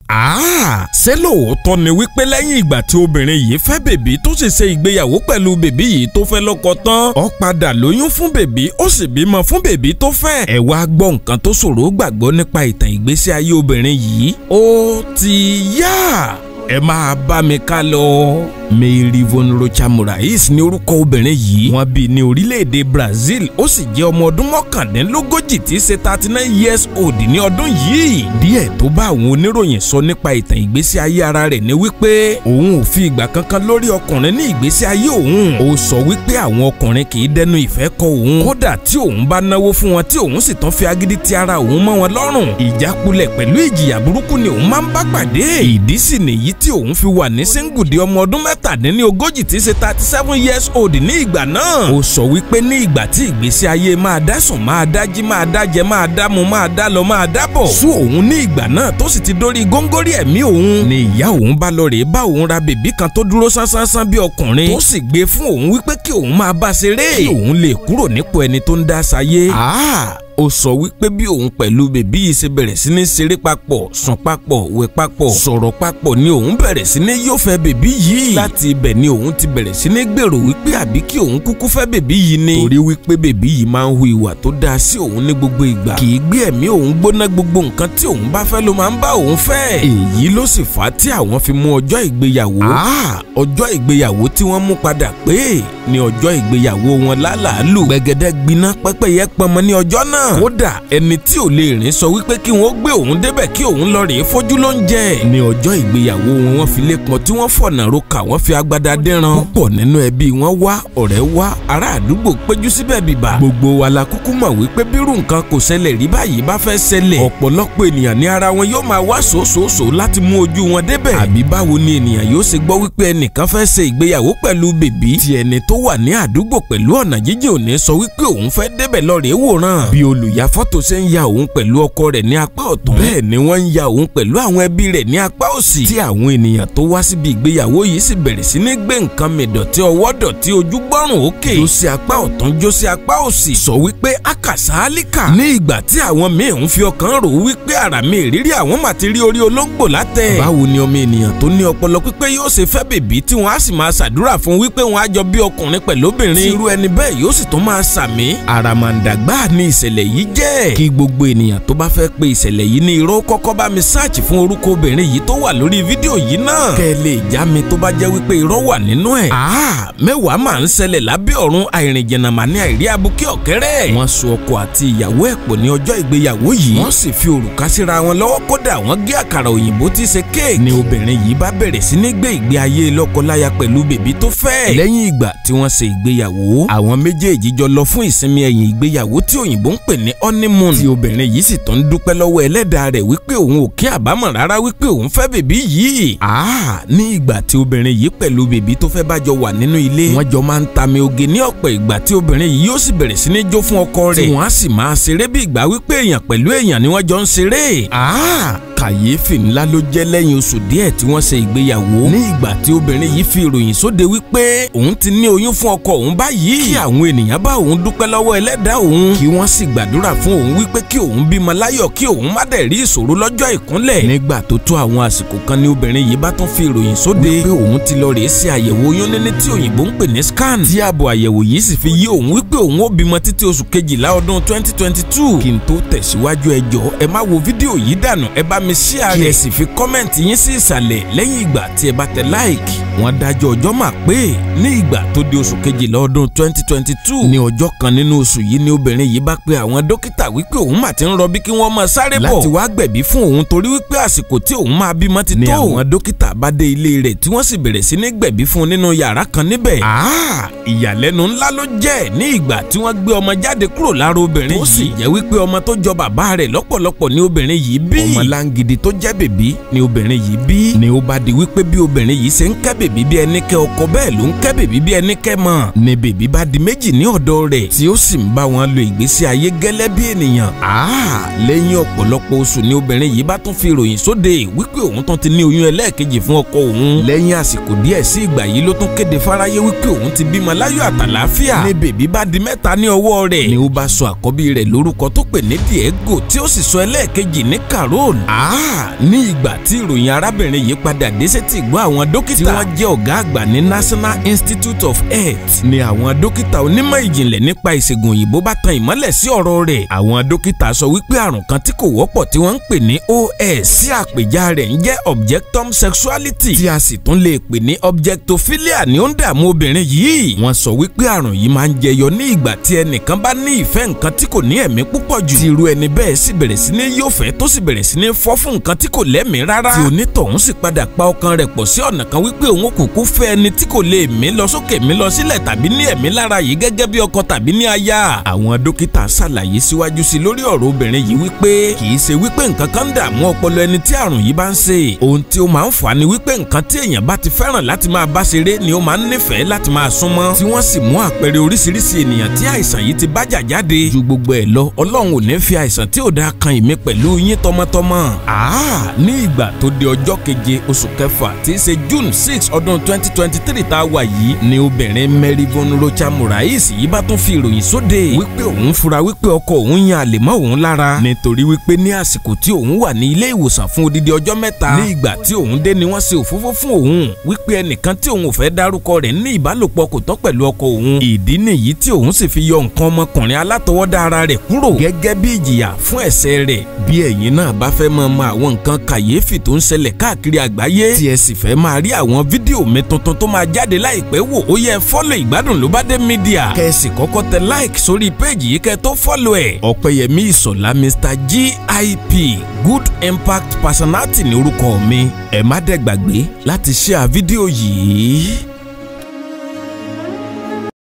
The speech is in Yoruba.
ṣé lóòótọ́ ni wípé lẹ́yìn ìgbà tí obìnrin yìí fẹ́ bèbí tó sì ṣe ìgbéyàwó pẹ̀lú bèbí yìí tó fẹ́ lọ́kọ tán ó padà lóyún fún bèbí ó sì bímọ fún bèbí tó fẹ́. ẹ wá gbọ́ nǹkan tó ṣòro gbàgbọ́ nípa ìtàn ìgbésí ayé obìnrin yìí ó ti yá ẹ máa bá mi ká lọ. Mary von Rocha Morais ní orúkọ obìnrin yìí wọ́n bí ní orílẹ̀-èdè Brazil ó sì jẹ́ ọmọ ọdún mọ́kàndínlógójì tí í ṣe thirty nine years old ní ọdún yìí. díẹ̀ tó bá àwọn oníròyìn sọ nípa ìtàn ìgbésí ayé ara rẹ̀ ni wípé òun ò fi ìgbà kankan lórí ọkùnrin ní ìgbésí ayé òun. ó sọ wípé àwọn ọkùnrin kì í dẹnu ìfẹ́ kọ òun. kódà tí òun bá náwó fún wọn tí òun sì tán fi agídí ti ara òun mọ́ wọn lọ́rùn. ìjákulẹ̀ pẹ̀lú ìjìyà burúkú ni òun máa ń bá pàdé. ìdí sì nìyí tí òun fi wà ní síngùdì ọmọ ọdún mẹ́tàdínní ogójì tí í ṣe thirty seven years old ní ìgbà náà. ó sọ wípé ní ìgbà tí ìgbésí ayé máa dá sùn máa dájí máa dájẹ máa dámu máa dá lọ máa dábọ̀. sún òun ní ìgbà náà tó sì ti dórí góńgórí ẹ̀mí òun. ni ìyá òun bá lọ rèé bá òun ra bèbí kan tó dúró sánsánsánsán bí ọkùnrin. tó sì gbé fún òun wípé kí òun máa bá ṣeré. kí òun lè kúrò nípò ẹni tó ń dá sáyé. ó sọ wípé bí òun pẹ̀lú bèbí yìí ṣe bẹ̀rẹ̀ sí ní ṣeré papọ̀ sùn papọ̀ wẹ̀ papọ̀ sọ̀rọ̀ papọ̀ ni òun bẹ̀rẹ̀ sí ní yóò fẹ́ bèbí yìí láti ibẹ̀ ni òun ti bẹ̀rẹ̀ sí ní gbèrò wípé àbí kí òun kúkú fẹ́ bèbí yìí ni torí wípé bèbí yìí máa ń hu ìwà tó dáa sí òun ní gbogbo ìgbà kì í gbé ẹ̀mí òun gbóná gbogbo nǹkan tí òun bá fẹ́ ló máa ń bá òun fẹ́ èyí ló sì fà á tí àwọn fi mú ọjọ́ ìgbéyàwó ọjọ́ ìgbéyàwó tí wọ́n mú padà pé ní ọjọ́ ìgbéyàwó wọn lálàálù gbẹ̀gẹ́dẹ́ gbiná pẹ́pẹ́yẹ pọnmọ ní ọjọ́ náà kódà ẹni tí ò lè rìn sọ wípé kí wọ́n gbé òun débẹ̀ kí òun lọ rèé fojú ló ń jẹ ní ọjọ́ ìgbéyàwó wọn wọ́n fi lépọn tí wọ́n fọ̀nà roka wọ́n fi agbada dẹ́ran púpọ̀ nínú ẹbí wọn wá ọ̀rẹ́ wá ará àdúgbò péjú síbẹ̀ bìbà gbogbo wa la kúkú mọ̀ wípé bírú nǹkan kò ṣẹlẹ̀ rí báyìí bá fẹ́ ṣẹlẹ̀ ọ̀pọ̀lọpọ̀ ènìyàn ní ara wọn yóò máa wá sòsòsò láti mú ojú wọn débẹ̀ àbí báwo ni ènìyàn yóò ṣe gbọ́ wípé ẹnìkan fẹ́ ṣe ìgbéyàwó pẹ̀lú bèbí tí ẹni tó wà ní àdúgbò pẹ̀lú ọ̀nà jíjìn òní sọ wípé òun fẹ́ débẹ̀ lọ rèé wòran bí olùyà fọ́tò ṣe ń ya òun pẹ̀lú ọkọ rẹ̀ ní apá ọ̀tún bẹ́ẹ̀ ni wọ́n ń ya òun pẹ̀lú àwọn ẹbí rẹ̀ ní apá òsì tí àwọn ènìyàn tó wá síbi ìgbéyàwó yìí sì bẹ̀rẹ̀ sí ní gbé nǹkan mìdọ̀tí ọwọ́ dọ̀tí ojú gbọ́rùn òkè jó sí apá ọ̀tún jó sí apá òsì sọ wípé akàsálíkà ní ìgbà tí àwọn míì ń fi ọkàn rò wípé ara mi ìrírí àwọn mà ti rí orí olóńgbò látẹ̀ báwo ni ọmọ ènìyàn tó ní ọpọlọ pípé yóò ṣe fẹ́ bèbí tí wọ́n á sì máa ṣàdúrà fún wípé wọ́n á jọ bí ọkùnrin pẹ̀lú obìnrin tí irú ẹni bẹ́ẹ̀ yóò sì tún máa sàmí àràmàǹdàgbà ni ìṣẹ̀lẹ̀ yìí jẹ́ kí gbogbo ènìyàn tó bá fẹ́ pe ìṣẹ̀lẹ̀ yìí ní irọ́ kọ́kọ́ bá mi sáàchì fún orúkọ obìnrin yìí tó wà lórí fídíò yìí náà kẹ́ ẹ lè já mi tó bá jẹ́ wípé irọ́ wà nínú ẹ̀. mẹ́wàá máa ń ṣẹlẹ̀ lábẹ́ ọ̀run àìrìnjẹ̀nà mà ní àìrí abúkẹ́ ọ̀kẹ́rẹ́. wọ́n so ọkọ àti ìyàwó ẹ̀ pọ̀ ní ọjọ́ ìgbéyàwó yìí wọ́n sì fi òrùka síra wọn lọ́wọ́ kódà wọ́n gé àkàrà òyìnbó tí ṣe kéèkì. ni obìnrin yìí bá bẹ̀rẹ̀ sí ní gbé ìgbé ayé lọ́kọláya pẹ̀lú bèbí tó fẹ́. lẹ́yìn ìgbà tí wọ́n ṣe ìgbéyàwó àwọn méjèèjì jọ lọ fún ìsinmi ẹ̀yìn ìgbéyàwó tí òyìnbó ń pè ní honeymoon tí obìnrin yìí sì tó ń dúpẹ́ lọ́wọ́ ẹlẹ́dàá rẹ̀ wípé òun ò kí àbámọ̀ rárá wípé òun fẹ́ bèbí yìí. àá ní ìgbà tí obìnrin yìí pẹ̀lú bèbí tó fẹ́ bá jọ wà nínú ilé wọ́n jọ máa ń tami oge ní ọ̀pọ̀ ìgbà tí obìnrin yìí yóò sì bẹ̀rẹ̀ sí ní jó fún ọkọ rẹ̀ tí wọ́n á sì máa ṣeré bí ìgbà wípé èèyàn pẹ̀lú èèyàn ni wọ́n jọ ń ṣeré. àá kàyéfì ńlá ló jẹ́ lẹ́yìn oṣù díẹ̀ tí wọ́n ṣe ìgbéyàwó ní ìgbà tí obìnrin yìí fi ìròyìn sóde wípé òun ti ní oyún fún ọkọ òun báyìí kí àwọn ènìyàn bá òun dúpẹ́ lọ́wọ́ ẹlẹ́dàá òun kí wọ́n sì gbàdúrà fún òun wípé kí òun bímọ láyọ̀ kí òun má dẹ̀ rí ìṣòro lọ́jọ́ ìkúnlẹ̀ nígbà tó tó àwọn àsìkò kan ní obìnrin yìí bá tún fi ìròyìn sóde wípé òun ti lọ rèé ṣe àyẹ̀wò oyún níní tí òyìnbó ń pè ní scan tí ààbò àyẹ̀wò yìí sì fi yé òun wípé òun ó bímọ títí oṣù kejìlá ọdún 2022 kí n tó tẹ̀síwájú ẹ jọ̀ọ́ ẹ má wo fídíò yìí dànù ẹ bá mi share rẹ̀ kí ẹ sì fi kọ́mẹ̀ntì yín sí ìsàlẹ̀ lẹ́yìn ìgbà tí ẹ bá tẹ like wọ́n dájọ́ ọjọ́ mà pé ní ìgbà tó di oṣù kejìlá ọdún 2022 ní ọjọ́ kan nínú oṣù yìí ni obìnrin yìí bá pe àwọn dókítà wípé òun mà ti ń rọbí kí wọ́n máa sáré bọ̀ láti wá gbẹ̀bí fún òun torí wípé àsìkò tí òun máa bímọ ti tó. ní àwọn dókítà bá dé ilé rẹ̀ tí wọ́n sì bẹ̀rẹ̀ sí ní gbẹ̀bí fún un nínú yàrá kan níbẹ̀. ìyàlẹ́nu ńlá ló jẹ́ ní ìgbà tí wọ́n gbé ọmọ jáde kúrò lára obìnrin yìí. ó sì jẹ́ wípé ọmọ tó jọ bàbá rẹ̀ lọ́pọ̀lọpọ̀ ni obìnrin yìí bí. ọmọ láǹgìdì tó jẹ́ bèbí ni obìnrin yìí bí. ni ó bá di wípé bí obìnrin yìí ṣe ń kẹ́ bèbí bèbí bí ẹni kẹ́ ọkọ bẹ́ẹ̀ ló ń kẹ́ bèbí bí ẹni kẹ́ mọ̀ ni bèbí bá di méjì ní ọ̀dọ̀ rẹ̀ tí ó sì ń bá wọn lo ìgbésí ayé gẹ́lẹ́ bí ènìyàn. lẹ́yìn ọ̀pọ̀lọpọ̀ oṣù ni obìnrin yìí bá tún fi ìròyìn sóde wípé òun tún ti ní oyún ẹlẹ́ẹ̀kejì fún ọkọ òun. lẹ́yìn àsìkò díẹ̀ sí ìgbà yìí ló tún kéde fáráyé wípé òun ti bímọ láyọ̀ àtàlàáfíà. ni bèbí bá di mẹ́ta ní ọwọ́ rẹ̀ ni ó bá sọ àkọ́bí rẹ̀ lórúkọ tó pè ní Diego tí ó sì sọ ẹlẹ́ẹ̀kejì ní Carol. ní ìgbà tí ìròyìn arábìnrin yìí padà dé sétí ìgbọ́ àwọn dókítà tí wọ́n jẹ́ ọ̀gá àgbà ní National Institute of Health ni àwọn dókítà onímọ̀ ìjìnlẹ̀ nípa ìṣègùn òyìnbó bá tan ìmọ́lẹ̀ sí ọ̀rọ̀ rẹ̀. àwọn dókítà sọ wípé àrùn kan tí kò wọ́pọ̀ tí wọ́n ń pè ní OS sí àpèjá rẹ̀ ń jẹ́ objectum sexuality tí a sì tún lè pè ní objectophilia ni ó ń dààmú obìnrin yìí. wọ́n sọ wípé àrùn yìí máa ń jẹyọ ní ìgbà tí ẹnìkan bá ní ìfẹ́ nǹkan tí kò ní ẹ̀mí púpọ̀ jù. tí irú ẹni bẹ́ẹ̀ sì bẹ̀rẹ̀ sí ní yófẹ́ tó sì bẹ̀rẹ̀ sí ní fọ́ fún nǹkan tí kò lẹ́mìí rárá. tí onítọ̀hún sì padà pa ọkàn rẹ̀ pọ̀ sí ọ̀nà kan wípé òun kúkú fẹ́ ẹni tí kò lè mí lọ sókè mí lọ sílẹ̀ tàbí ní ẹ̀mí lára yìí gẹ́gẹ́ bí ọkọ tàbí ní aya. àwọn dókítà ṣàlàyé síwájú sí lórí ọ̀rọ̀ obìnrin yìí wípé kì í ṣe wípé nǹkan kan ń dààmú ọpọlọ ẹni tí àrùn yìí bá ń ṣe. ohun tí ó máa ń fà á ni wípé nǹkan tí èèyàn bá ti fẹ́ràn láti máa bá ṣeré ni ó máa ń nífẹ̀ẹ́ láti máa súnmọ́. tí wọ́n sì mú àpẹẹrẹ oríṣiríṣi ènìyàn tí àìsàn yìí ti bájà jáde. ju gbogbo ẹ̀ lọ ọlọ́run ò ní fi àìsàn tí ò dáa kan ìmí pẹ̀lú yín tọmọtọmọ. àá ní ìgbà tó di ọjọ́ keje oṣù kẹfà tí í ṣe June six ọdún twenty twenty three tá a wà yìí ni obìnrin Mary Von Rocha Morais yìí bá tún fi ìròyìn sóde wípé òun fura wípé ọkọ òun yan àlè mọ́ òun lára nítorí wípé ní àsìkò tí òun wà ní ilé ìwòsàn fún odidi ọjọ́ mẹ́ta ní ìgbà tí òun dé ni wọ́n ṣe òfófó fún òun wípé ẹnìkan tí òun ò fẹ́ dárúkọ rẹ̀ ní ìbálòpọ̀ kò tọ́ pẹ̀lú ọkọ òun ìdí nìyí tí òun sì fi yọ nǹkan ọmọkùnrin alátọwọ́dá ara rẹ̀ kúrò gẹ́gẹ́ bí ìjìyà fún ẹ̀ṣẹ̀ rẹ̀ bí ẹ̀yin náà bá fẹ́ máa mọ àwọn nǹkan kàyéfì tó ń ṣẹlẹ̀ káàkiri àgbáyé tí ẹ sì fẹ́ máa rí àwọn fídíò mi tuntun tó máa jáde láìpẹ́ wò ó yẹ fọ́lọ̀ ìgbádùn ló bá dé mídíà kẹ́sì kọ́kọ́ tẹ like sórí péèjì yìí kẹ́ tó fọ́lọ̀ ẹ̀ ọ̀pẹ̀yẹmí ìsọ̀lá mr gip good impact personality ní orúkọ mi ẹ má dẹ̀ gbàgbé láti share fídíò yìí.